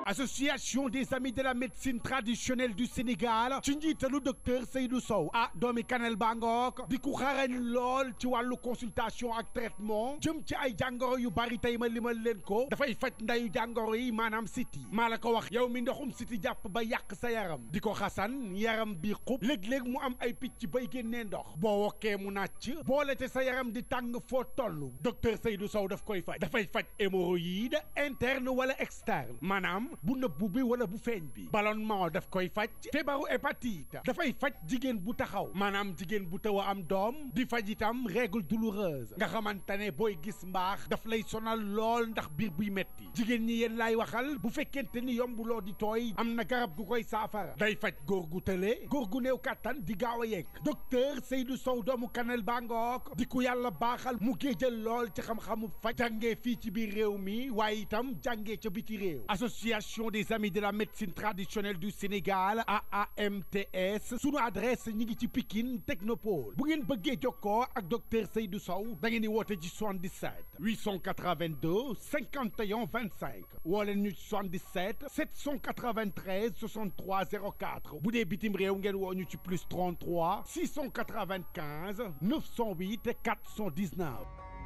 association des amis de la médecine traditionnelle du Sénégal ci njiitalu docteur Seydou Sow ah doomi Kanel Bangook di ku xarañ lool ci wàllu consultation ak traitement jëm ci ay jàngoro yu bari tey ma limal leen ko dafay faj ndayu jàngoro yi maanaam siti maa la ko wax yow mi ndoxum siti jàpp ba yàq sa yaram di ko xasan yaram bi xub léeg-léeg mu am ay picc bay génnee ndox boo wokkee mu nàcc boole te sa yaram di tàng foo toll docteur Seydou Sow daf koy faj dafay faj hémorroïde interne wala externe maanaam bu nëbbu bi wala bu feeñ bi ballonnement daf koy faj feebaru hépatite dafay faj jigéen bu taxaw maanaam jigéen bu taw a am doom di faj itam règle douloureuse nga xamante ne booy gis mbaax daf lay sonal lool ndax biir buy metti jigéen ñi yéen laay waxal bu fekkente ni yombuloo di tooy am na garab gu koy saafara day faj góor gu tële góor gu néew kàttan di gaaw a yegg docteur Seydou Sow doomu Kanel Bangook di ku yàlla baaxal mu géejal lool ci xam-xamu faj jàngee fii ci biir réew mi waaye itam jàngee ca biti réew association des amis de la médecine traditionnelle du Sénégal AAMTS sunu adresse ñi ngi ci Pikine Technopole bu ngeen bëggee jokkoo ak docteur Seydou Sow da ngeen di woote ci 77 882 51 25 woo leen ñu ci 77 793 63 04 bu dee bitim réew ngeen woo ñu ci plus 33 695 908 419.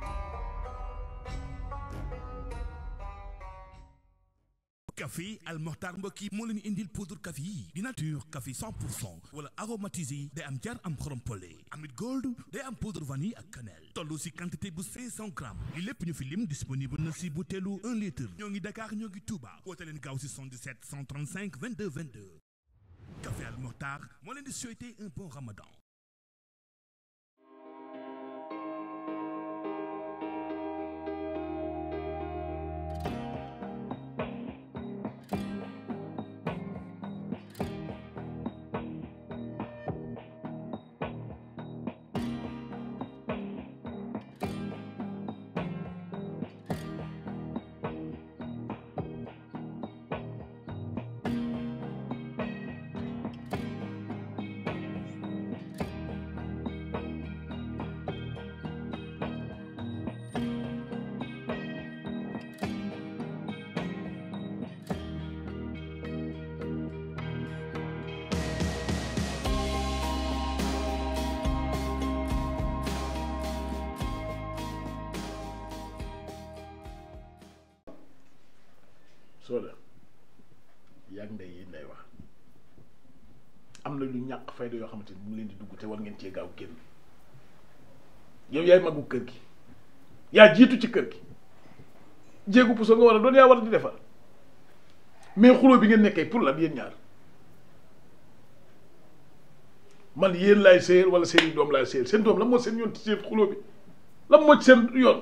café Al Mokhtar mbokk yi moo leen indil poudre café yi di nature café 100 pour cent wala aromatisé day am jar am xorom pole amit gold day am poudre vanille ak cannelle toll si quantité bu 500 grammes li lépp ñu fi lim disponible na si butéelu 1 litre ñoo ngi Dakar ñoo ngi Touba woote leen gaaw si 77 135 22 22 café Al Mokhtar moo leen di souhaiter un bon ramadan Soda yàgg ndey yi nday wax am na lu ñàkk fayda yoo xamante ni mu ngi leen di dugg te war ngeen cee gaaw génn yow yaay magu kër gi yaa jiitu ci kër gi jéegu puso nga war a doon yaa war a di defar mais xuloo bi ngeen nekkee pour la yéen ñaar man yéen laay séyal wala seen i doom laay séyal seen doom la moo seen yoon ci seen xuloo bi la moo ci seen yoon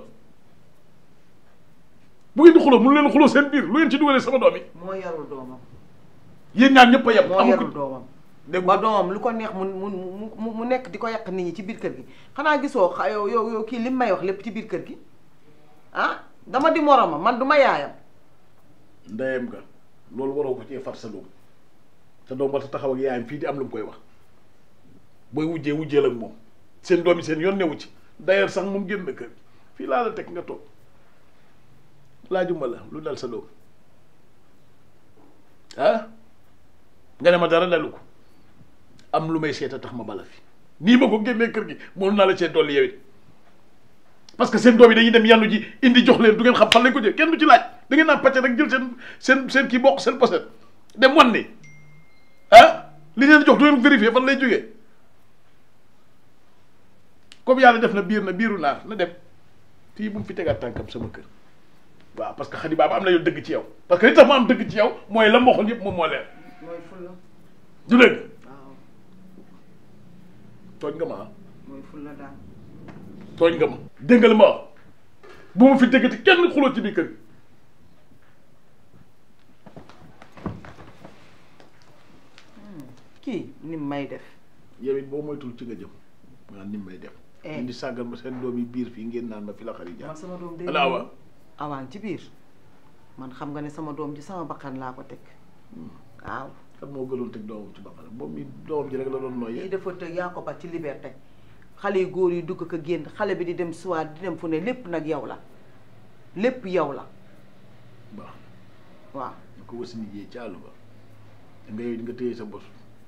bu ngeen di xuloo mënu leen xuloo seen biir lu ngeen ci dugalee sama doom yi moo yarul doomam yéen ñaar ñëpp a yem moo amul yarul ko doomam dégg ba doomam lu ko neex mu mu mu mu nekk di ko yàq nit ñi ci biir kër gi xanaa gisoo xa yow yow yow kii li mu may wax lépp ci biir kër gi ah dama di moromam man du ma yaayam ndeyam nga loolu waroo ko cee far sa doom sa doom war a taxaw ak yaayam fii di am lu mu koy wax booy wujjee wujjeel ak moom seen doom yi seen yoon newu ci d'ailleurs sax moom génn na kër gi fii laa la teg nga toog laajuma la lu dal sa doom ah nga ne ma dara dalu ko am lu may seeta tax ma bala fi nii ma ko génnee kër gi mënu naa la cee dolli yow it parce que seen doom yi dañuy dem yàllu ji indi jox leen du ngeen xam fan lañ ko jël kenn du ci laaj da ngeen naan pàcc rek jël seen seen seen kii bokk seen poset dem wan ni ah li leen jox du ngeen vérifier fan lay jógee comme yàlla def na biir na biiru naar na dem fii bu mu fi tegaat tànkam sama kër waaw parce que xadi baaba am na yow dëgg ci yow parce que li tax mu am dëgg ci yow mooy la mboxoon yëpp moom moo leer mooy fulla du dëgg waaw tooñ nga ma ah mooy fulla daal tooñ nga ma dégg nga li ma wax bu ma fi déggati kenn xuloo ci biir kër gi kii ni mu may def yow it boo moytul ci nga jëm maa ni may def Eh. indi sàggal ma seen doom yi biir fii ngeen naan ma fi la xari jaar man sama doom day ala awa awaan ci biir man xam nga ne sama doom ji sama bakkan laa ko teg waaw kan moo gënoon teg doomam ci baqara moom mi doomam ji rek la doon lii nooyee dafa tëg yaa ko ba ci liberté xale yu góor yi dugg ko génn xale bi di dem soir di dem fu ne lépp nag yow la lépp yow la baax waaw na ko ko wasi liggéey ci àll ba nga yow di nga téye sa bos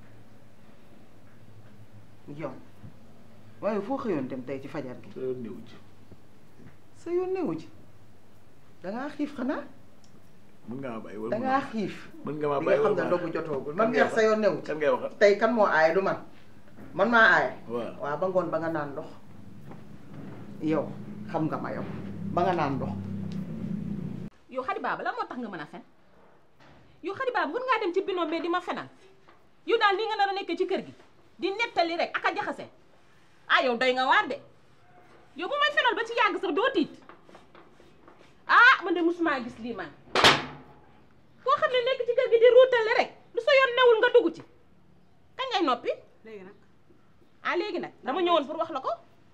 yow waaye foo xëyoon dem tey ci fajar gi sa yoon néew ci sa yoon newu ci dangaa xiif xanaa mën nga maa bàyyi wala dangaa xiif mën nga maa li bàyyi nga xam wala ne maa- ndogu jotoogul kan man ngay neex sa yoon newu ci kan ngay waxal tey kan moo aaye du man man maa aaye waaw waaw ba ngoon ba nga naan ndox yow xam nga ma yow ba nga naan ndox yow xadi baaba lan moo tax nga mën a fen yow xadi baaba mën ngaa dem ci binom mais di ma fenal yow daal nii nga nar a nekk ci kër gi di nettali rek ak a jaxase ah yow doy nga waar de yow bu may fenal ba ci yàgg sax doo tiit ah man de musuma gis lii man koo xam ne nekk ci kër gi di ruutale rek lu sa yoon newul nga dugg ci kañ ngay noppi léegi nag ah léegi nag dama ñëwoon pour wax la ko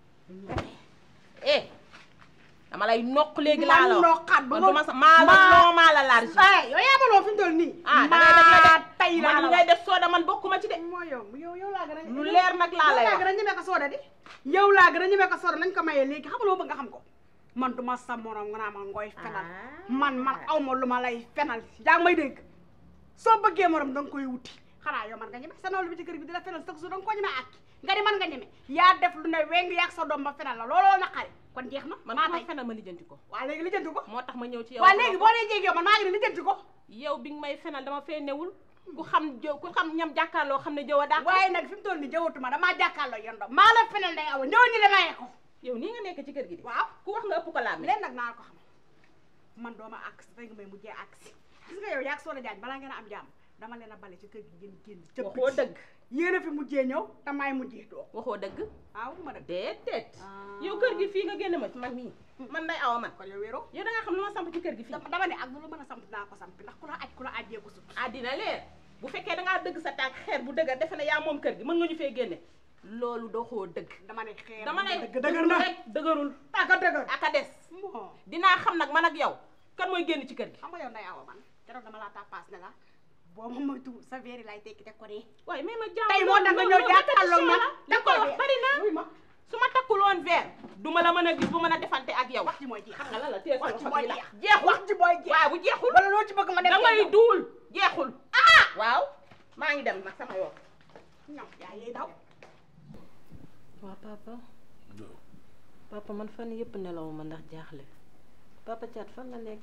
eh dama lay noq léegi laa la man wax noqaat ba man ma- du ma sa maa la maa- non maa la large eh yow yaa baloo fi mu toll nii. ah da ngay def la maa de tey laa man la li ngay def sooda man bokkuma ci de moo yow yow yow laa gën a. lu leer nag laa lay yow laa wax gën a ñeme ko sooda di. yow laa gën a ñeme ko sooda nañ ko mayee léegi xam nga loo bëgg nga xam ko. man du ma sa morom nga naa ma ngooy fenal. man man aw ma lu ma lay fenal yaa ngi may dégg. soo bëggee morom da nga koy wuti xanaa yow man nga ñeme sa nawlu bi ci kër gi di la fenal sax su da nga ko ñeme àkki nga di man nga ñeme yaa def lu ne weng yaag sa doom ba fenal la looloo naqari kon jeex na. man maa maa tey fenal ma lijjanti ko waa léegi lijjanti ko. moo tax ma ñëw ci yow waa léegi boo dee jéeg yow man maa ngi ne lijjanti ko. yow bi nga may fenal dama fee newul ku xam jëw ku xam ñam jàkkaarloo xam ne jëw a dàq waaye nag fi mu toll nii jawatuma damaa jàkkaarloo yéen doom maa la fenal day awa ñëw ñu demee ko yow nii nga nekk ci kër gi di waaw ku wax nga ëpp ko laam leen nag naa ko xam man dooma àgg si tey nga may mujjee àgg si gis nga yow yaag Soda Diagne balaa ngeen a am jàmm dama leen a bale ci kër gi ngeen génn cëpp waxoo dëgg yéen a fi mujjee ñëw te maay mujjee doo waxoo dëgg waaw ma dëgg déedéet Ah. yow kër gi fii nga génne ma man mii man day awa man kon yow wéeroo yow da nga xam lu ma samp ci kër gi fii dama dama ne ak lu la mën a samp naa ko samp ndax ku la aj ku la ajjee ko sut àddina leer bu fekkee da ngaa dëgg sa tànk xeer bu dëgër defe ne yaa moom kër gi mën nga ñu fee génne loolu doxoo dëgg dama ne xeer dama ne dëgg dëgër na rek dëgërul tàgga dëgër aka des moo dinaa xam nag man ak yow kan mooy génn ci kër gi xam nga yow nday awa man keroog dama laa tappaas ne la boo ma moytu sa verre lay tekki teg ko nii waaye mais ma jàmm tey moo tax nga ñëw jàkkaarloo man da ko wax bari na wuy ma su ma takkul woon verre du ma la mën a gis bu mën a defante ak yow wax ji mooy jeex xam nga lan la téye sa wax ji loxo mooy bii la jeex jeexul wax ji mooy jeex waaw bu jeexul wala loo ci bëgg ma def da ngay yow. duul jeexul ah waaw maa ngi dem nag sama yoon ñoom yaa yey daw waa papa papa man fan yëpp nelawuma ndax jaaxle papa Thiat fan la nekk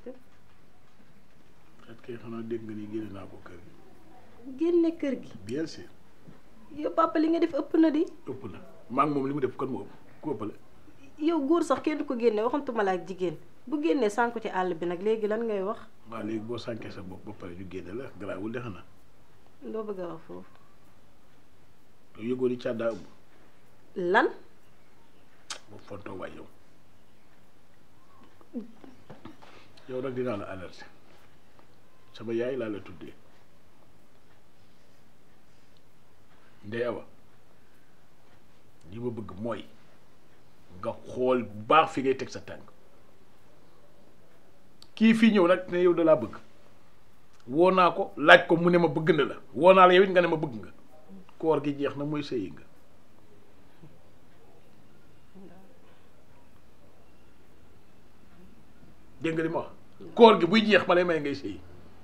at kay xanaa dégg nga ni génne naa ko kër gi génne kër gi bien sûr yow papa li nga def ëpp na di ëpp na maa ngi moom li mu def kon moo ëpp ku ëppale yow góor sax kenn du ko génne waxantuma la ak jigéen bu génnee sànku ci àll bi nag léegi lan ngay wax waaw léegi boo sànkee sa bopp ba pare ñu génne la garaawul de xanaa loo bëgg a wax foofu yow yëgoo ni càddaa ëmb lan boobu fontoo waay yow yow nag dinaa la alerter sama yaay laa la tuddee ndey awa li ma bëgg mooy nga xool bu baax fi ngay teg sa tànk kii fii ñëw nag ne yow da laa bëgg woo naa ko laaj ko mu ne ma bëgg na la woo naa la yow it nga ne ma bëgg nga koor gi jeex na mooy sëyi nga dégg nga li ma wax koor gi buy jeex ma lay may ngay sëyi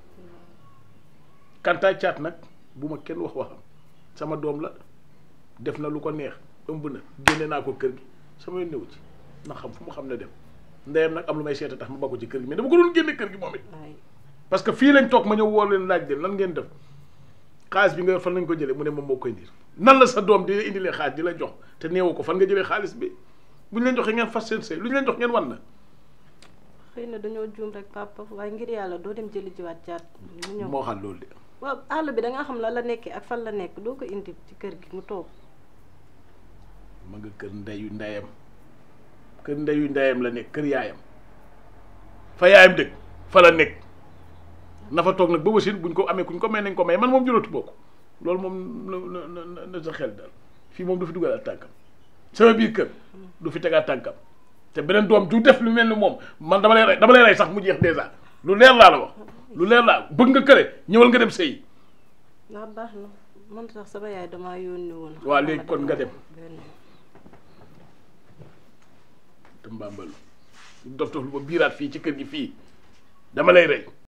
kantaa caat nag bu ma kenn wax waxam sama doom la def na lu ko neex ëmb na génne naa ko kër gi sama yoon newu ci na xam fu mu xam ne dem ndeyam nag am lu may seeta tax ma ba ko ci kër gi mais dama ko doon génne kër gi moom it ay parce que fii lañ toog ma ñëw woo leen laaj leen lan ngeen def xaalis bi nga yor fan lañ ko jëlee mu ne moom moo koy ndiir nan la sa doom di indilee xaalis di la jox te neewu ko fan nga jëlee xaalis bi bu ñu leen joxee ngeen fas seen sëy lu ñu leen jox ngeen wan na xëy na dañoo juum rek papa waaye ngir yàlla doo dem jëli jiwaat Thiat mu ñëw moo xam loolu de waaw àll bi da nga xam la la nekkee ak fan la nekk doo ko indi ci kër gi mu toog ma nga kër ndeyu ndeyam kër ndeyu ndeyam la nekk kër yaayam fa yaayam dëkk fa la nekk na fa toog nag ba wasin buñ ko amee kuñ ko may nañ ko may man moom juratu bokk loolu moom na na na na sa xel daal fii moom du fi dugal tànkam sama biir kër du fi tegaat tànkam te beneen doom du def lu mel ni moom man dama lay rey dama lay rey sax mu jeex dèjà lu leer laa la wax lu leer laa bëgg nga këre ñëwal nga dem sëyi waaw baax na man sax sama yaay damaa yónni woon waa léegi kon nga dem benn te mbambalu dof dof lu ba biiraat fii ci kër gi fii dama lay rey